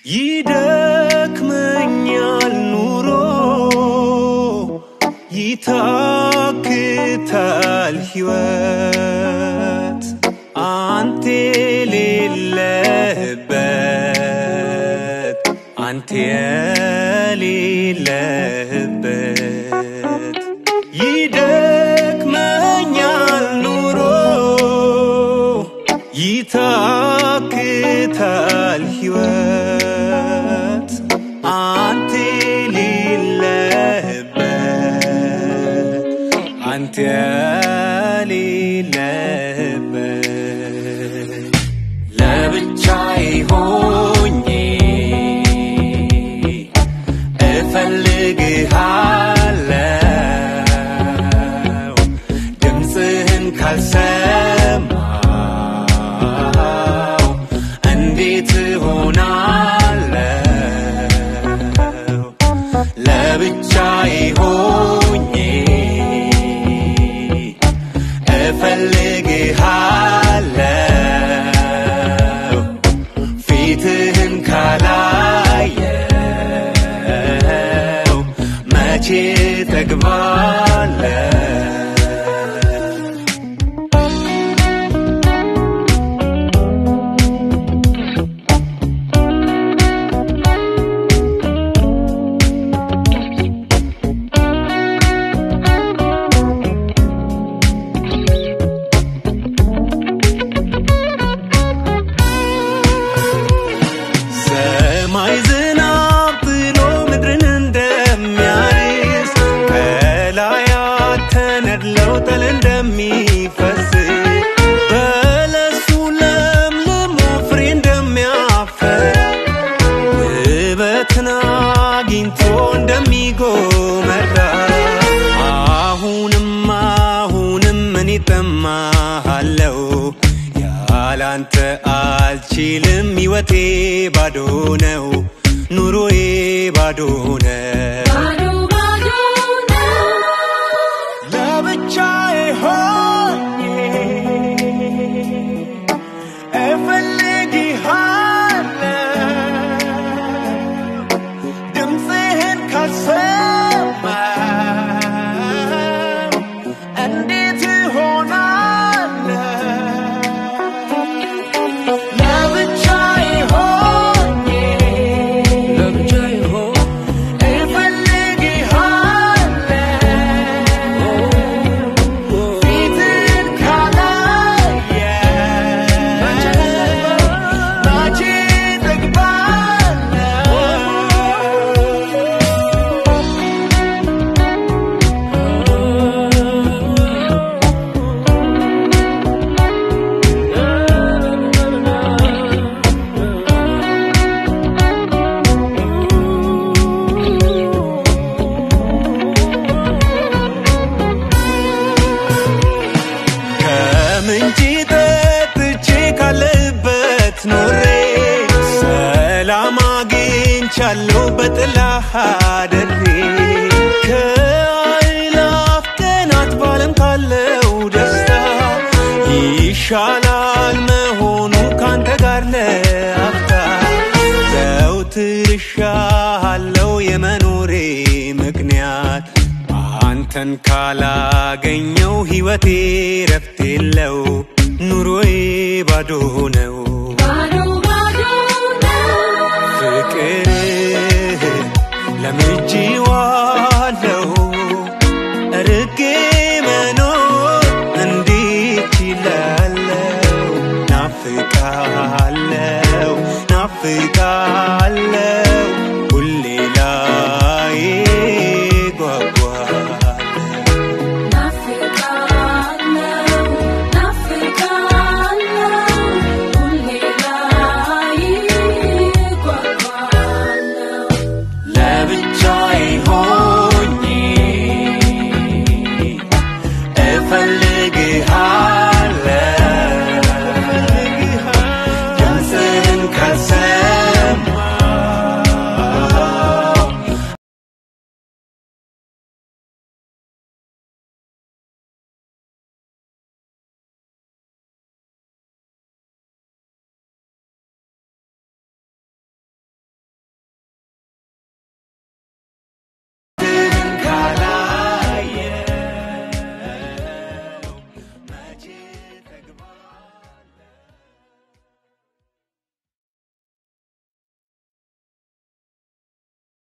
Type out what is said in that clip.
ይደክመኛል ኑሮ ይታክታል ሕይወት አንተ የሌለህበት አንተ የሌለህበት ይደክመኛል ኑሮ ይታክታል ሕይወት አንተ የሌለህበት አንተ የሌለህበት ለብቻዬ ሆኜ እፈልግሃለሁ ድምፅህን ካልሰማው እንዴት እሆናለሁ ለብቻዬ ሆኜ እፈልግሃለሁ ፊትህን ካላየው መቼ ጠግባለሁ ሰማይ ዝናብ ጥሎ ምድርን እንደሚያርስ ከላያት ተነድለው ጠል እንደሚፈስ በለሱ ለምልሞ ፍሬ እንደሚያፈራ ውበትን አግኝቶ እንደሚጎመራ አሁንም አሁንም እኔ እጠማሃለው ያላንተ አልችልም ሕይወቴ ባዶ ነው ኑሮዬ ባዶ ነው ባዶ ባዶ ነው ለብቻዬ ሆኜ እፈልግሃለሁ ድምፅህን ካልሰማው እንዴት እሆናለሁ ለብቻዬ ሆኜ ለብቻዬ ሆኜ እፈልግሃለሁ ፊትን ካላየ መቼ እጠግባለሁ? ከምንጭ ጠጥቼ ካለበት ኖሬ ሰላም አግኝቻለሁ በጥላህ አድሬ ከአእላፍ ቀናት ባለም ካለው ደስታ ይሻላል መሆኑ ካንተ ጋር ለአፍታ ዘውትር እሻሃለው የመኖሬ ምክንያት አንተን ካላገኘው ሕይወቴ ረፍት የለው ኑሮዬ ባዶ ነው ባዶ ባዶ ነው ፍቅር ለምጄዋለው እርቄ መኖር እንዴት ይላለው ናፍቃለው ናፍቃለው